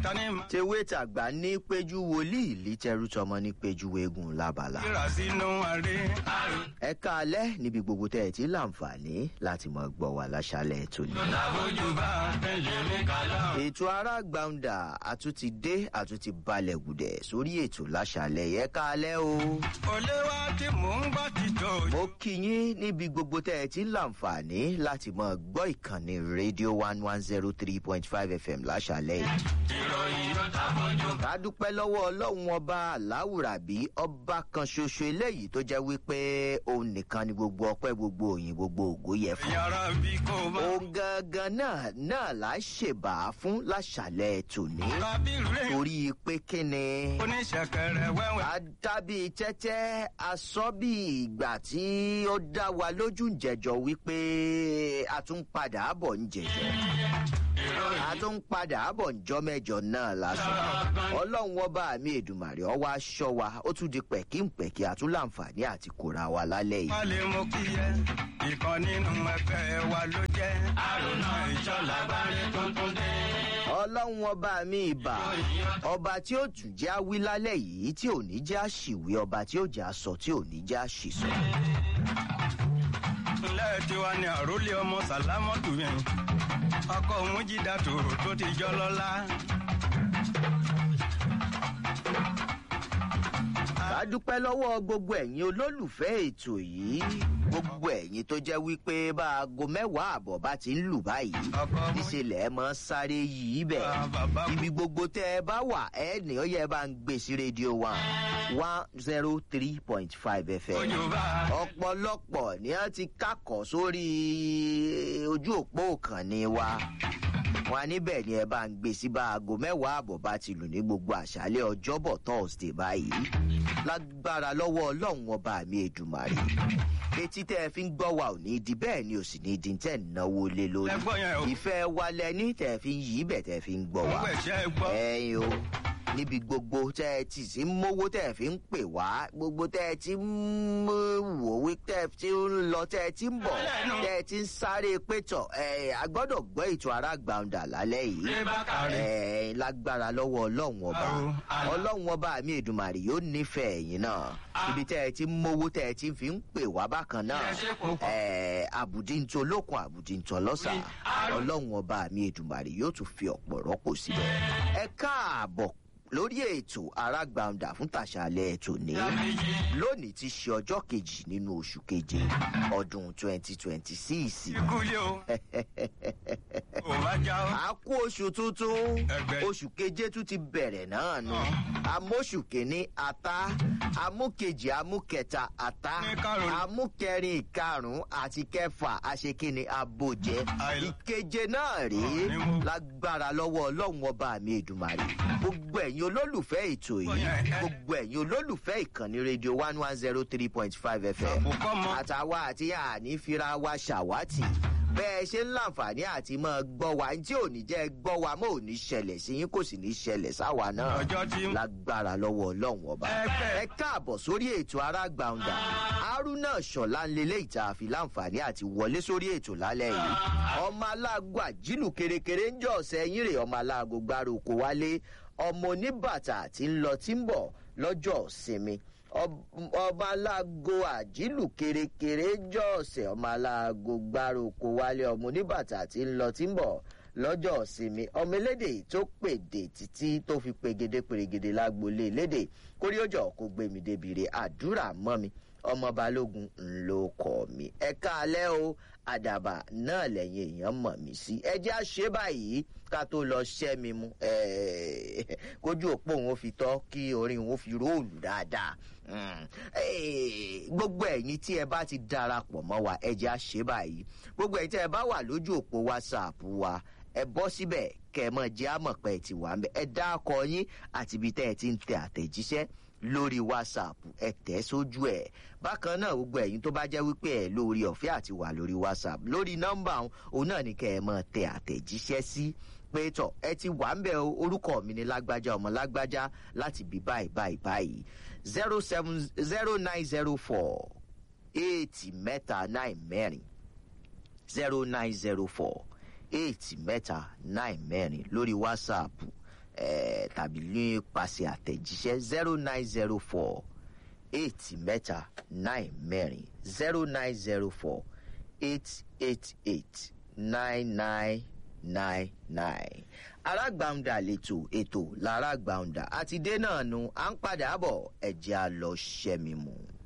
tani máa tewé tàgbà ní péjú wòlíì lítẹrú tọmọ ní péjú eégún lábala. kíra sínú àrè. ẹ káalẹ́ níbi gbogbo tẹ́ ẹ ti láǹfààní láti mọ gbọ́ wà láṣálẹ̀ tòní. láfojú bá tẹ̀lé mi kàlá. ètò ara gbàǹdà àtúntì dé àtúntì balẹ̀ gùdẹ̀ sórí ètò láṣálẹ̀ yẹ káalẹ́ o. olówó tí mò ń gbọ́ ti tó. mo kí yín níbi gbogbo tẹ́ ẹ ti láǹfààní láti mọ gbọ́ ìkànnì rédíò one one zero three point five fm láṣálẹ̀ yìí. ìròyìn yóò ta fojú. ká dúpẹ́ lọ́wọ́ ọlọ́run ọba aláwùrábí ọba kan ṣoṣo eléyìí tó jẹ́ wípé òun nìkan ni gbogbo ọpẹ́ gbogbo òyìn gbogbo ògo yẹ fún. yàrá bí kò bá. òun gangan náà náà là ń ṣèbà fún láṣàlẹ̀ tòní kábírù rẹ̀ torí pé kíni oníṣẹ̀kẹ̀rẹ̀ wẹ́wẹ́. adábí tẹ́tẹ́ asọ́ bí ìgbà tí ó dá wa lójú ń jẹjọ wípé a tún padà bọ̀ ń jẹjọ a tún padà bọ̀ ń jọ mẹ́jọ náà lásán ọlọ́run ọba mi èdùmàrè ọwọ́ aṣọ wa ó tún di pẹ̀kínpẹ̀kí àtúnláǹfààní àti kóra wa lálẹ́ yìí. wọ́n lè mú kí yẹ ìkan nínú ẹgbẹ́ wa ló jẹ́. àrùnà ìjọba bari tuntun dé. ọlọ́run ọba mi ìbà ọba tí ó tún jẹ́ àwí lálẹ́ yìí tí ò ní jẹ́ àṣìwé ọba tí ó jẹ́ àsọ tí ò ní jẹ́ àṣìsọ. ilé tiwa ni àròlé ọmọ sàlámọ́tò yẹn ọkọ òun jí dàtòrò tó ti jọ lọ́la. ká dúpẹ́ lọ́wọ́ gbogbo ẹ̀yin olólùfẹ́ ètò yìí gbogbo ẹ̀yin tó jẹ́ wípé bá aago mẹ́wàá àbọ̀ bá ti ń lù báyìí ọkọ òun níṣẹ́lẹ̀ ẹ mọ́ sáré yìí bẹ̀ bàbá ibi gbogbo tẹ́ ẹ bá wà ẹ ní ó yẹ bá ń gbé sí rédíò one one zero three point five fm ojú bá. ọ̀pọ̀lọpọ̀ ni wọ́n ti kákọ̀ sórí ojú òpó òkànnì wa wọn níbẹ̀ ni ẹ bá ń gbé sí bá aago mẹ́wàá àbọ̀ bá ti lù ní gbogbo àṣálẹ̀ ọjọ́bọ̀ thursday báyìí lágbára lọ́wọ́ ọlọ́run ọba mi èdùmàrè etí tẹ́ ẹ fi ń gbọ́ wa ò ní di bẹ́ẹ̀ ni ò sì ní di tẹ́ ẹ̀ náwó lé lórí ẹgbọ́n yẹn o ìfẹ́ wa lẹ́ni tẹ́ ẹ fi ń yí bẹ̀ tẹ́ ẹ fi ń gbọ́ wa gbogbo ẹ̀ṣẹ́ gbọ́. ẹyin o níbi gbogbo tẹ ẹ ti sí mówó tẹ ẹ fi ń pè wá gbogbo tẹ ẹ ti ń wò wí tẹ ẹ ti ń lọ tẹ ẹ ti ń bọ tẹ ẹ ti ń sáré pétọ ẹ agbọdọ gbọ ètò ara gbàǹdà lálẹ yìí Ṣé bákàrẹ̀? ẹ lágbára lọwọ ọlọrun ọba Àrò, àlà. ọlọrun ọba mi èdùmàrè yóò nífẹẹ ẹyin náà ibi tẹ ẹ ti ń mówó tẹ ẹ ti fi ń pè wá bákan náà Ẹ ṣe kò kọ̀. ẹ àbùdíntò lókun àbùdíntò lọ́sà ọlọ́run ọba mi èdùmàrè yóò tún fi ọ̀pọ̀ rọ́pò síbẹ̀ ẹ káàbọ̀ lórí ètò arágbàǹdà fún tàṣàlẹ̀ ètò ní lónìí ti ṣe ọjọ́ kejì nínú oṣù keje ọdún twenty twenty six ikú yé o ò bá já o. a kú oṣù tuntun Ẹgbẹ́. oṣù keje tún ti bẹ̀rẹ̀ náà nù amóṣù kìíní ata amúkejì amúkẹta ata Ní karùn-ún. amúkẹrin ìkarùn àti kẹfà àṣekínni abojẹ Àìlá. ìkeje náà rèé Ní mú. lágbára lọ́wọ́ ọlọ́run ọba mi èdùmàrè gbogbo ẹ̀yin olólùfẹ́ ètò yìí Bóyá ẹ- gbogbo ẹ̀yin olólùfẹ́ ìkànnì rédíò one one zero three point five fm àbùkọ́ mọ. àtàwa àti àní fira wa ṣàwátì bẹ́ẹ̀ ṣe ń láǹfààní àti máa gbọ́ wa tí ò ní jẹ́ gbọ́ wa mọ́ ò ní ṣẹlẹ̀ sí yín kò sì ní ṣẹlẹ̀ sáwa náà ọjọ́ tí lágbára lọ́wọ́ ọlọ́run ọba Ẹgbẹ́. ẹ káàbọ̀ sórí ètò arágbàǹdà haruna ṣọlá ń lélẹ̀ ìta àfi láǹfààní àti wọlé sórí ètò lálẹ́ yìí ọmọ aláàgọ àjínú kérékéré ń jọ ọ̀sẹ̀ yín rè ọmọ aláàgọ gbárùkù wálé ọmọ oníbàtà tí ń lọ tí ń bọ̀ lọ́jọ́ ìsinmi Ọb- ọba aláàgọ àjínú kérékéré jọ ọ̀sẹ̀ ọmọ aláàgọ gbárùkù wálé ọmọ oníbàtà tí ń lọ tí ń bọ̀ lọ́jọ́ ìsinmi ọmọ elédè tó pèdè títí tó fi pegede pèrègede lágbolé elédè kórí òjò kó gbé mi débi re àdúrà mọ́ mi ọmọ balógun ńlọ kọ mi ẹ káalẹ́ o àdàbà náà lẹ́yìn èèyàn mọ̀ mí sí ẹ jẹ́ àṣẹ báyìí ká tó lọ ṣẹ́ mi mu Eh, kójú òpó òun ó fi tọ́ kí orin òun ó fi róòlù dáadáa Mm. Eh, gbogbo ẹ̀yin tí ẹ bá ti darapọ̀ mọ́ wa ẹ jẹ́ àṣẹ báyìí gbogbo ẹ̀yin tí ẹ bá wà lójú òpó whatsapp wa ẹ bọ́ síbẹ̀ kẹ́ ẹ mọ̀ jẹ́ àmọ̀ pé ẹ ti wà ń bẹ̀ ẹ dá ọkọ yín àti ibi tẹ́ ẹ ti ń tẹ àtẹ̀jíṣẹ́ lórí whatsapp ẹ tẹ̀ sójú ẹ̀ bákan náà gbogbo ẹ̀yin tó bá jẹ́ wípé ẹ lórí ọ̀fẹ́ àti wà lórí whatsapp lórí nọ́mbà òun òun náà ni kẹ́ ẹ mọ̀ tẹ àtẹ̀jíṣẹ́ sí pé tọ̀ ẹ ti wà ń bẹ̀ o orúkọ mi ni lágbájá ọmọ lágbájá láti bí báyìí báyìí báyìí zero seven zero nine zero four eight mẹ́ta nine mẹ́rin zero nine zero four eight mẹ́ta nine mẹ́rin lórí whatsapp eh, tàbí nípasẹ̀ àtẹ̀jíṣẹ́ zero nine zero four eight mẹ́ta nine mẹ́rin zero nine zero four eight eight eight nine nine nine nine. arágbàǹdà lètò ètò lárágbàǹdà àti dé náà nu à ń padà bọ̀ ẹ̀jẹ̀ á lọ ṣẹ́mi mu.